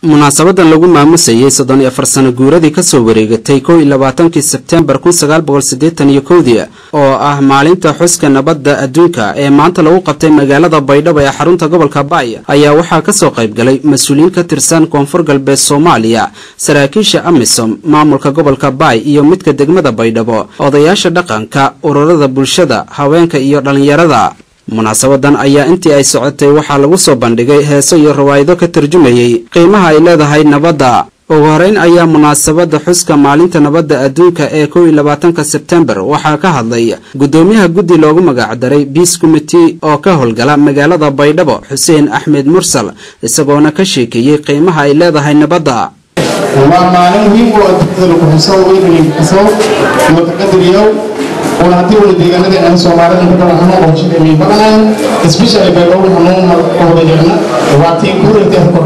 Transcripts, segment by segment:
munaasabadan lagu maamusayey soddon iyo afar sano guuradii kasoo wareegatay kow iyo labaatankii sebtembar kun sagaal boqol siddeetan iyo kowdii oo ah maalinta xuska nabadda adduunka ee maanta lagu qabtay magaalada baydhabo ee xarunta gobolka baay ayaa waxaa kasoo qayb galay mas-uuliyiin ka tirsan koonfur galbeed soomaaliya saraakiisha amisom maamulka gobolka baay iyo midka degmada baydhabo odayaasha dhaqanka ururada bulshada haweenka iyo dhallinyarada munaasabadan ayaa intii ay socotay waxaa lagu soo bandhigay heeso iyo rawaayado ka tarjumayey qiimaha ay leedahay nabadda ugu horeyn ayaa munaasabada xuska maalinta nabadda adduunka ee kow iyo labaatanka sebtembar waxaa ka hadlay guddoomiyaha guddi loogu magacdaray biis commitee oo ka howlgala magaalada baydhabo xuseen axmed mursal isagoona ka sheekeeyey qiimaha ay leedahay nabadda waa maalin muhiim u adduunyada lagu xuso weynayso mutaqadiriyow oo haddii wala deegaanada aan soomaalida ku kala xanuun oo jida mi badan especially baydhabo xanuun oo wadayna waa tii kureete hor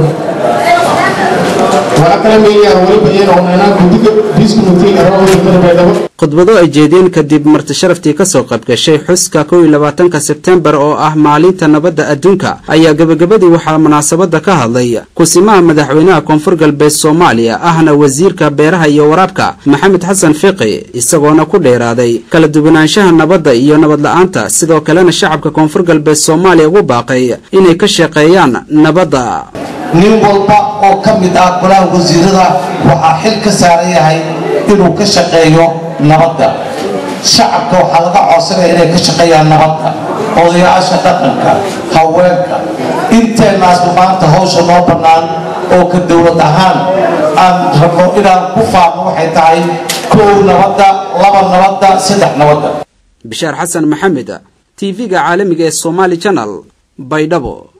waa kala meeyaan waliba iyana oo inaa guddiga biis committee ee degmada baydhabo khudbado ay jeediyeen kadib marti sharaftii kasoo qaybgashay xuska kow iyo labaatanka sebtembar oo ah maalinta nabadda adduunka ayaa gebagabadii waxaa munaasabada ka hadlay kusimaha madaxweynaha koonfur galbeed soomaaliya ahna wasiirka beeraha iyo waraabka maxamed xasan fiqi isagoona ku dheeraaday kala duwanaanshaha nabadda iyo nabad la-aanta sidoo kalena shacabka koonfur galbeed soomaaliya ugu baaqay inay ka shaqeeyaan nabadda nin walba oo ka mid ah golaha wasiirada waxaa xil ka saaran yahay inuu ka shaqeeyo nabadda shacabka waxaa laga codsanaya inay ka shaqeeyaan nabadda odayaasha dhaqanka haweenka inteenaasba maanta hawsha noo bannaan oo ka dowlad ahaan aan rabno inaan ku faafno waxay tahay kow nabadda laba nabadda saddex nabadda bishaar xasan maxamed tv-ga caalamiga ee somaali janal baydhabo